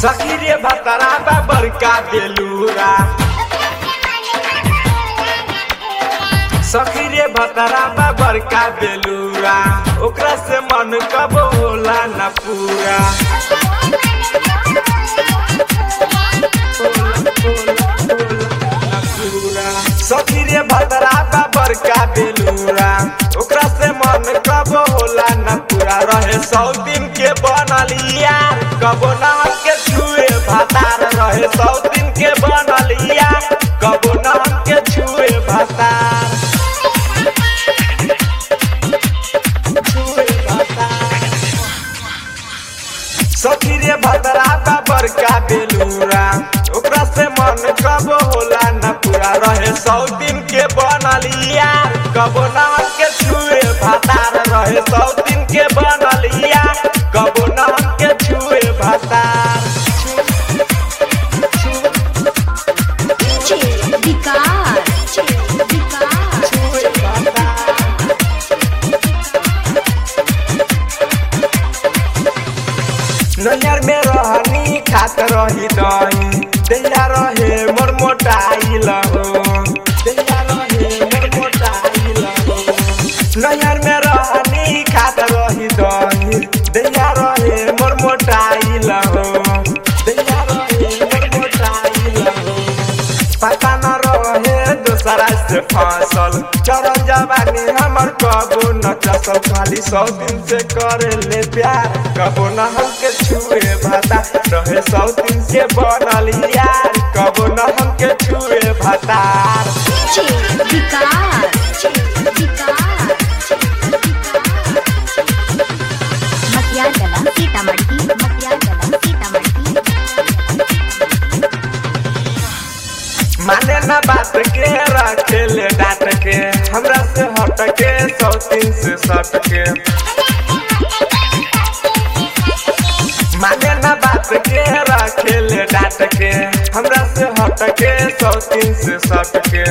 सखी रे भतरा बा बड़का बेलूरा सखी रे भतरा बा बड़का बेलूरा ओकरा से मन कब होला न पूरा सखी रे भतरा बा बड़का बेलूरा ओकरा से मन कब होला न पूरा रहे सौ दिन के बनल यार कबो न के छुए भातार रहे सौ दिन के बनल यार कबो न के छुए भातार छुए भातार सखी रे भतरा बा बड़का बेलूरा ओकरा से मन कब होला न पूरा रहे सौ दिन के बनल यार कबो न के छुए भातार रहे सौ दिन के बनल यार कबो न के छुए भातार DJ विकास विकास छुए भातार नैयर में रहनी खात रही दही दैया रहे मोर मोटाइल हो दैया रहे मोर मोटाइल हो नैयर में रहनी खात रही दही दैया रहे मोर मोटाइल हो दैया रहे मोर मोटाइल हो पता न रहे दूसरा से फसल चरण जवानी हमर कबो न चसल खाली सौ दिन से करे ले प्यार कबो न हमके छुए भाता रहे सौ दिन से बनल यार कबो न हमके छुए भातार DJ विकास विकास मटिया जला सीतामढ़ी मटिया जला सीतामढ़ी माने न बात के रखे ले डांट के हमरा से हट के सौ दिन से सट के माने न बात के रखे ले डांट के हमरा से हट के सौ दिन से सट के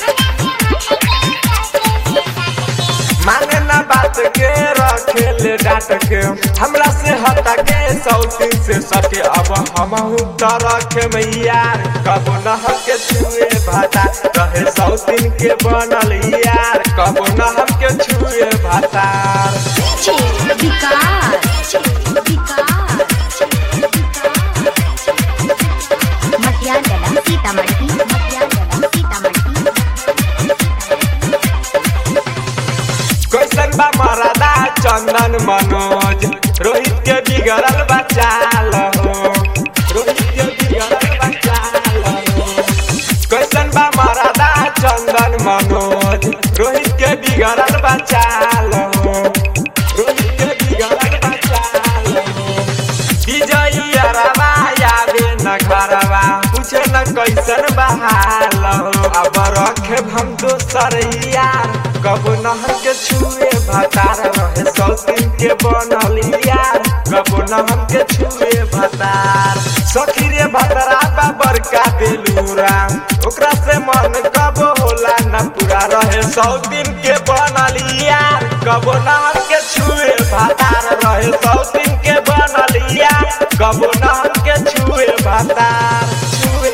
माने न बात के रखे ले डांट के हमरा से हट के सौ दिन से सके अब हम तो रखे मैया कबो न के छुए भाता रहे सौ दिन के बनल यार कबो न के छुए भातार DJ विकास विकास मटिया जला सीतामढ़ी मटिया जला सीतामढ़ी कैसन बा मरदा चंदन मनोज रोहित के बिगड़ल बचाल हो रोहित के बिगड़ल बचाल हो कैसन बा मरदा चंदन मनोज रोहित के बिगड़ल बचाल हो रोहित के बिगड़ल बचाल हो विजयी अरबा याबे न घरवा पूछे न कैसन बहाल हो अब रखे हम दोसर यार कब नहर के छुए भतार रहे सौ दिन के बनल यार कब नहर के छुए भतार सखी रे भतरा बा बड़का बेलूरा ओकरा से मन कब होला न पूरा रहे सौ दिन के बनल यार कब नहर के छुए भतार रहे सौ दिन के बनल यार कब नहर के छुए भतार